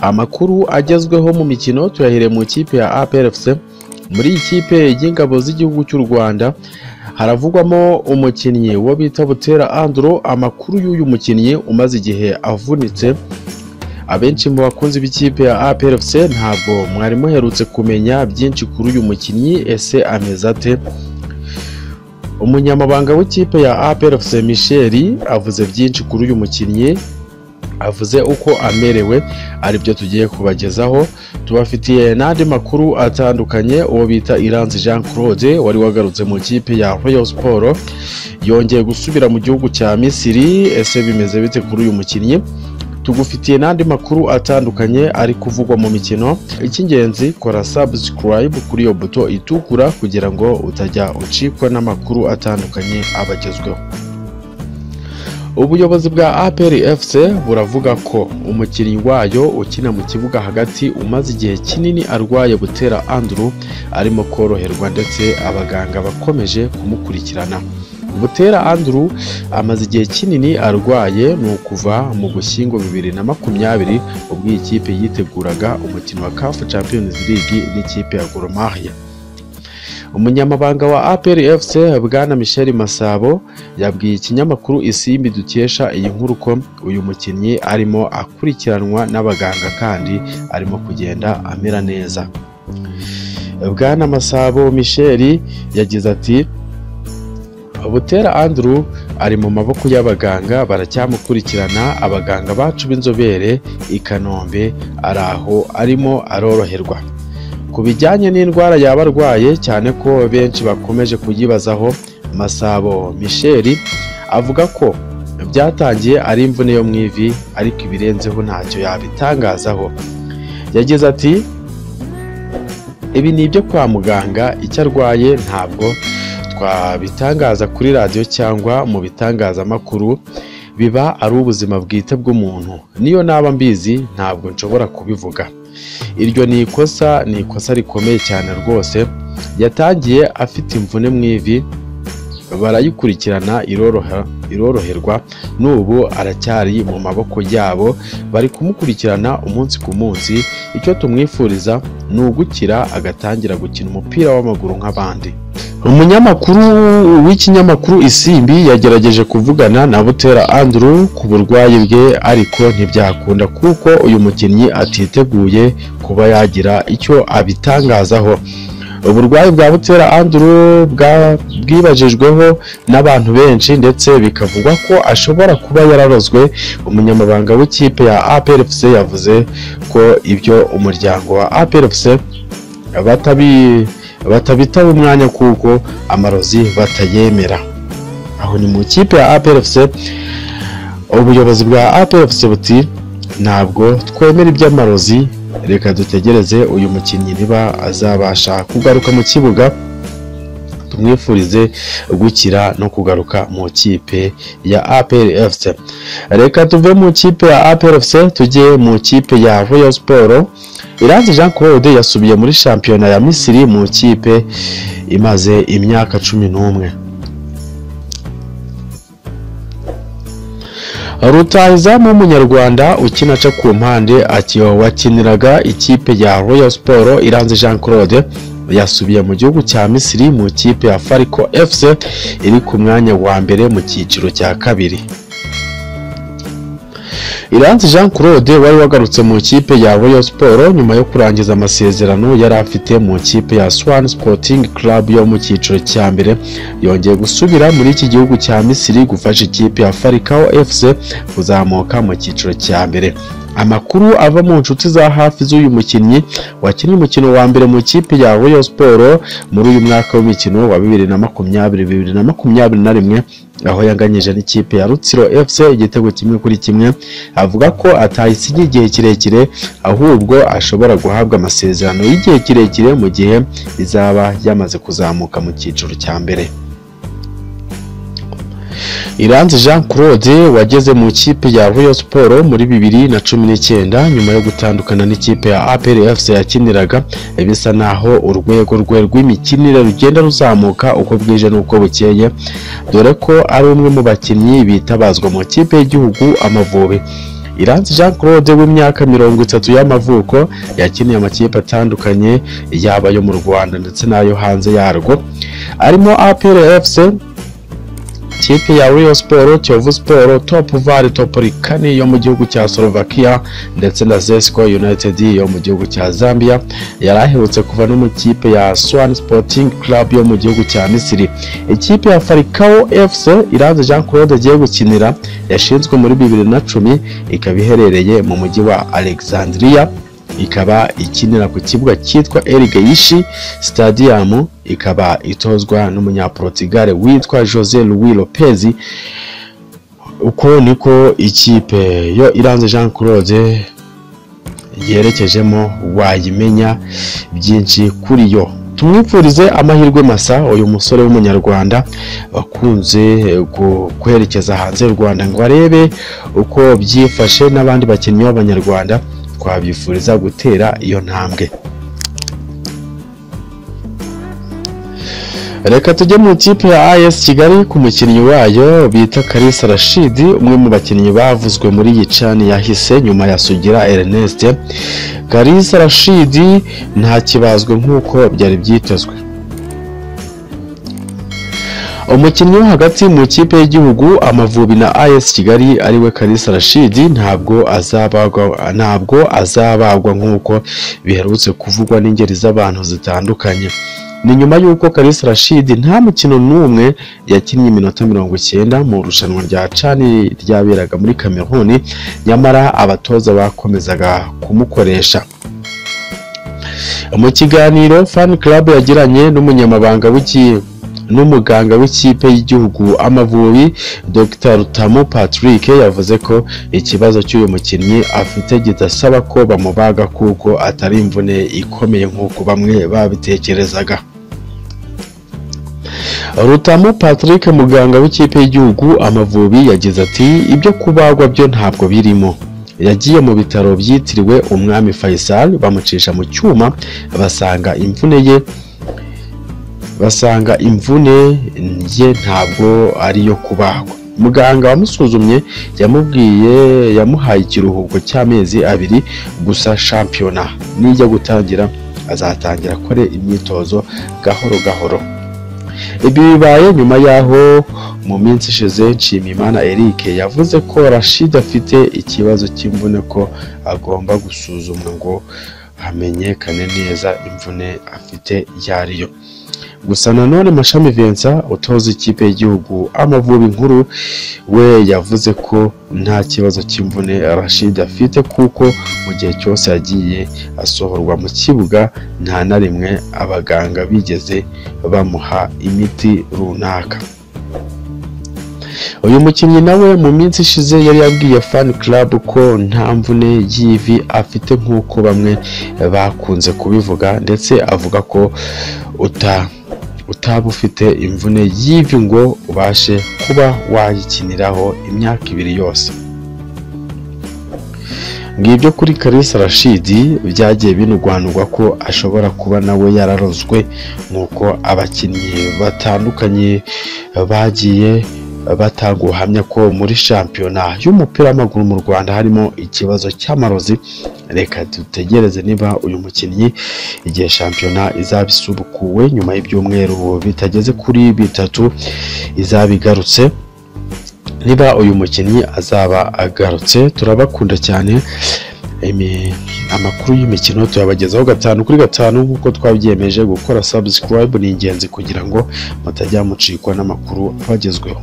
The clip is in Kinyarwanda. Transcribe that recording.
amakuru agezweho mu mikino tuyahiriye mu ikipe ya APRFC muri iyi kipe y'ingabo z'igihugu cy'u Rwanda haravugwamo umukinnyi wo bita Butera Andro amakuru y'uyu mukinnyi umaze igihe avunitse abenshi mu bakunzi b'ikipe ya APRFC ntabwo mwari muherutse kumenya byinshi kuri uyu mukinnyi ese ameze ate umunyamabanga w'ikipe ya APRFC Michel avuze byinshi kuri uyu mukinnyi avuze uko amerewe aribyo tugiye kubagezaho tubafitiye n'andi makuru atandukanye uwo bita Iranzi Jean Claude wari wagarutse mu ikipe ya Royal Sport yongeye gusubira mu gihugu cya Misiri ese bimeze bite kuri uyu mukinnyi tugufitiye n'andi makuru atandukanye ari kuvugwa mu mikino icy'ingenzi kora subscribe kuri iyo buto itukura kugira ngo utajya ucikwa n'amakuru atandukanye abagezweho ubuyobozi bwa APR FC buravuga ko umukinnyi wayo ukina mu kibuga hagati umaze igihe kinini arwaye butera Andrew arimo koroherwa ndetse abaganga bakomeje kumukurikirana butera Andrew amaze igihe kinini arwaye ni ukuva mu Gushyingo bibiri na makumyabiri ubwo iyi kipe yiteguraga umukino wa CAF Champions League n'ikipe ya Gor Mahia umunyamabanga wa APR FC Bwana Michel Masabo yabwiye ikinyamakuru Isimbi dukesha iyi nkuru ko uyu mukinnyi arimo akurikiranwa n'abaganga kandi arimo kugenda amera neza Bwana Masabo Michel yagize ati Butera Andrew ari mu maboko y'abaganga baracyamukurikirana abaganga bacu b'inzobere i Kanombe ari aho arimo aroroherwa ku bijyanye n'indwara yaba arwaye cyane ko benshi bakomeje kuyibazaho Masabo Michel avuga ko byatangiye ari imvune yo mu ivi ariko ibirenzeho ntacyo yabitangazaho yagize ati ibi ni ibyo kwa muganga icyo arwaye ntabwo twabitangaza kuri radiyo cyangwa mu bitangazamakuru biba ari ubuzima bwite bw'umuntu niyo naba mbizi ntabwo nshobora kubivuga iryo ni ikosa ni ikosa rikomeye cyane rwose yatangiye afite imvune mu ivi barayikurikirana iroroherwa n'ubu aracyari mu maboko yabo bari kumukurikirana umunsi ku munsi icyo tumwifuriza ni ugukira agatangira gukina umupira w'amaguru nk'abandi umunyamakuru w'ikinyamakuru isimbi yagerageje kuvugana na butera Andrew ku burwayi bwe ariko ntibyakunda kuko uyu mukinnyi atiteguye kuba yagira icyo abitangazaho uburwayi bwa butera Andrew bwibajijweho n'abantu benshi ndetse bikavugwa ko ashobora kuba yararozwe umunyamabanga w'ikipe ya APRFC yavuze ko ibyo umuryango wa APRFC batabi batabitaba umwanya kuko amarozi batayemera aho ni mu ikipe ya APRFC ubuyobozi bwa APRFC buti ntabwo twemera iby'amarozi reka dutegereze uyu mukinnyi niba azabasha kugaruka mu kibuga tumwifurize gukira no kugaruka mu kipe ya APRFC reka tuve mu ikipe ya APRFC tujye mu ikipe ya Royal Sports Iranzi Jean Claude yasubiye muri shampiyona ya Misiri mu kipe imaze imyaka cumi n'umwe rutahizamu w'umunyarwanda ukina aca ku mpande wakiniraga ikipe ya Royal Sport Iranzi Jean Claude yasubiye mu gihugu cya Misiri mu kipe ya Fariko FC iri ku mwanya wa mbere mu cyiciro cya kabiri Iranzi Jean Claude wari wagarutse mu ikipe ya Royal Sport nyuma yo kurangiza amasezerano yari afite mu ikipe ya Swan Sporting Club yo mu cyiciro cya mbere yongeye gusubira muri iki gihugu cya Misiri gufasha ikipe ya Farikao FC kuzamuka mu cyiciro cya mbere amakuru ava mu nshuti za hafi z'uyu mukinnyi wakinnye umukino wa mbere mu ikipe ya Royal Sport muri uyu mwaka w'imikino wa bibiri na makumyabiri bibiri na makumyabiri na rimwe aho yanganyije n'ikipe ya Rutsiro FC igitego kimwe kuri kimwe avuga ko atayisigiye igihe kirekire ahubwo ashobora guhabwa amasezerano y'igihe kirekire mu gihe izaba yamaze kuzamuka mu cyiciro cya mbere Iranzi Jean Claude wageze mu ikipe ya Royal Sport muri bibiri na cumi n'icyenda nyuma yo gutandukana n'ikipe ya APR FC yakiniraga bisa naho urwego rwe rw'imikinire rugenda ruzamuka uko bwije n'uko bukeye dore ko ari umwe mu bakinnyi bitabazwa mu ikipe y'igihugu Amavubi Iranzi Jean Claude w'imyaka mirongo itatu y'amavuko yakiniye amakipe atandukanye yaba ayo mu Rwanda ndetse n'ayo hanze yarwo arimo APR FC ikipe ya Rayon Sport, Kiyovu Sport, Top Valley, Top Likani yo mu gihugu cya Slovakia ndetse na Zesco United yo mu gihugu cya Zambia yari aherutse kuva no mu kipe ya Swan Sporting Club yo mu gihugu cya Misiri. Ikipe ya Falcao FC Iranzi Jean Claude agiye gukinira yashinzwe muri bibiri na cumi ikaba iherereye mu mujyi wa Alexandria ikaba ikinira ku kibuga cyitwa Erigeyishi Stadium ikaba itozwa n'umunyaportugal witwa Jose Luis Lopez uko niko ikipe yo Iranzi Jean Claude yerekejemo wayimenya byinshi kuri yo tumwipfurize amahirwe masa uyu musore w'umunyarwanda wakunze kwerekeza hanze y'u Rwanda ngo arebe uko byifashe n'abandi bakinnyi b'abanyarwanda twabifuriza gutera iyo ntambwe reka tujye mu ikipe ya AS Kigali ku mukinnyi wayo bita Kalisa Rashidi umwe mu bakinnyi bavuzwe muri iyi cani yahise nyuma ya Sugira Ernest Kalisa Rashidi nta kibazwe nk'uko byari byitezwe umukinnyi wo hagati mu ikipe y'igihugu amavubi na AS Kigali ariwe Kalisa Rashidi ntabwo azabagwa ntabwo azabagwa nk'uko biherutse kuvugwa n'ingeri z'abantu zitandukanye ni nyuma y'uko Kalisa Rashidi nta mukino n'umwe yakinnye iminota mirongo icyenda mu irushanwa rya cani ryaberaga muri Cameroon nyamara abatoza bakomezaga kumukoresha mu kiganiro fan club yagiranye n'umunyamabanga w'ikipe n'umuganga w'ikipe y'igihugu Amavubi Dr Rutamu Patrick yavuze ko ikibazo cy'uyu mukinnyi afite kidasaba ko bamubaga kuko atari imvune ikomeye nk'uko bamwe babitekerezaga Rutamu Patrick muganga w'ikipe y'igihugu Amavubi yagize ati ibyo kubagwa byo ntabwo birimo yagiye mu bitaro byitiriwe umwami Faisal bamucisha mu cyuma basanga imvune ye basanga imvune ye ntabwo ariyo kubagwa muganga wamusuzumye yamubwiye yamuhaye ikiruhuko cy'amezi abiri gusa shampiyona nijya gutangira azatangira akore imyitozo gahoro gahoro ibi bibaye nyuma y'aho mu minsi ishize nshimiyimana eric yavuze ko rashid afite ikibazo cy'imvune ko agomba gusuzumwa ngo hamenyekane neza imvune afite iyo ariyo gusa nanone mashami Vincent utoza ikipe y'igihugu amavubi nkuru we yavuze ko nta kibazo cy'imvune Rashid afite kuko mu gihe cyose yagiye asohorwa mu kibuga nta na rimwe abaganga bigeze bamuha imiti runaka uyu mukinnyi nawe mu minsi ishize yari yabwiye fan club ko nta mvune y'ivi afite nk'uko bamwe bakunze kubivuga ndetse avuga ko uta utaba ufite imvune y'ivi ngo ubashe kuba wayikiniraho imyaka ibiri yose ngibyo kuri Kalisa Rashidi byagiye binugwanurwa ko ashobora kuba nawe yararozwe nk'uko abakinnyi batandukanye bagiye batanga ubuhamya ko muri shampiyona y'umupira w'amaguru mu Rwanda harimo ikibazo cy'amarozi reka dutegereze niba uyu mukinnyi igihe shampiyona izaba isubukuwe nyuma y'ibyumweru bitageze kuri bitatu izaba igarutse niba uyu mukinnyi azaba agarutse turabakunda cyane amakuru y'imikino tuyabagezaho gatanu kuri gatanu nk'uko twabyemeje gukora subscribe ni ingenzi kugira ngo mutajya mucikwa n'amakuru abagezweho